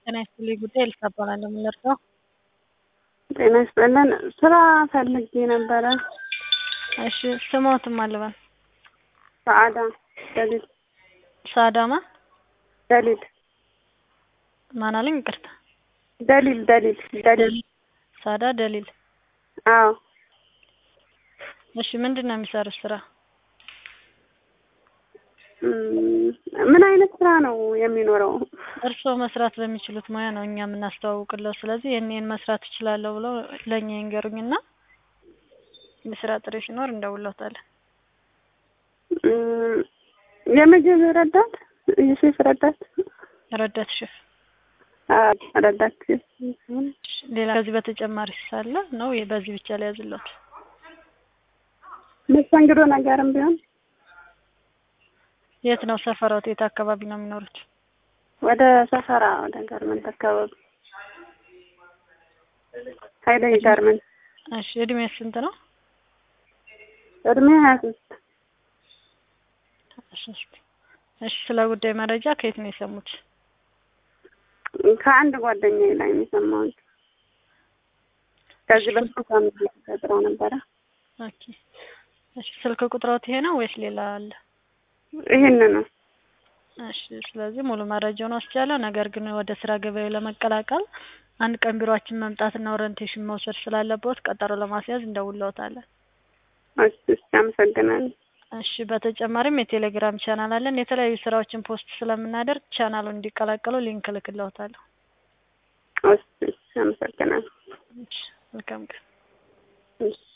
ጤና ይስጥልኝ ጉዳይ ኤልሳ እባላለሁ። ምን ልርዳው? ጤና ይስጥልን። ስራ ፈልጌ ነበረ። እሺ ስሞትም አልበን ሰአዳ ደሊል ሳዳማ ደሊል ማን አለኝ? ይቅርታ ደሊል ደሊል ደሊል ሳዳ ደሊል። አዎ እሺ ምንድን ነው የሚሰሩት ስራ? እም፣ ምን አይነት ስራ ነው የሚኖረው? እርስዎ መስራት በሚችሉት ሙያ ነው እኛ የምናስተዋውቅለው። ስለዚህ የኔን መስራት እችላለሁ ብለው ለእኛ ይንገሩኝና የስራ ጥሪ ሲኖር እንደውለታለን። እም፣ የምግብ ረዳት፣ የሼፍ ረዳት፣ ረዳት ሼፍ። አዎ ረዳት ሼፍ። ሌላ ከዚህ በተጨማሪ ሳለ ነው በዚህ ብቻ ላይ ያዝለት። መስተንግዶ ነገርም ቢሆን የት ነው ሰፈሮት? የት አካባቢ ነው የሚኖሩት? ወደ ሰፈራ ወደ ጋርመንት አካባቢ ሀይሌ ጋርመንት። እሺ እድሜ ስንት ነው? እድሜ ሀያ ሶስት እሺ ስለ ጉዳይ መረጃ ከየት ነው የሰሙት? ከአንድ ጓደኛዬ ላይ ነው የሰማሁት። ከዚህ በፊት ሳምንት ተቀጥረው ነበረ። ኦኬ እሺ ስልክ ቁጥሮት ይሄ ነው ወይስ ሌላ አለ? ይሄን ነው። እሺ ስለዚህ ሙሉ መረጃውን ወስጃለሁ። ነገር ግን ወደ ስራ ገበያው ለመቀላቀል አንድ ቀን ቢሮአችን መምጣትና ኦሪንቴሽን መውሰድ ስላለበት ቀጠሮ ለማስያዝ እንደውለውታለን። እሺ እሺ፣ አመሰግናለሁ። እሺ በተጨማሪም የቴሌግራም ቻናል አለን። የተለያዩ ስራዎችን ፖስት ስለምናደርግ ቻናሉን እንዲቀላቀሉ ሊንክ እልክልዎታለሁ። እሺ እሺ፣ አመሰግናለሁ። እሺ መልካም ቀን። እሺ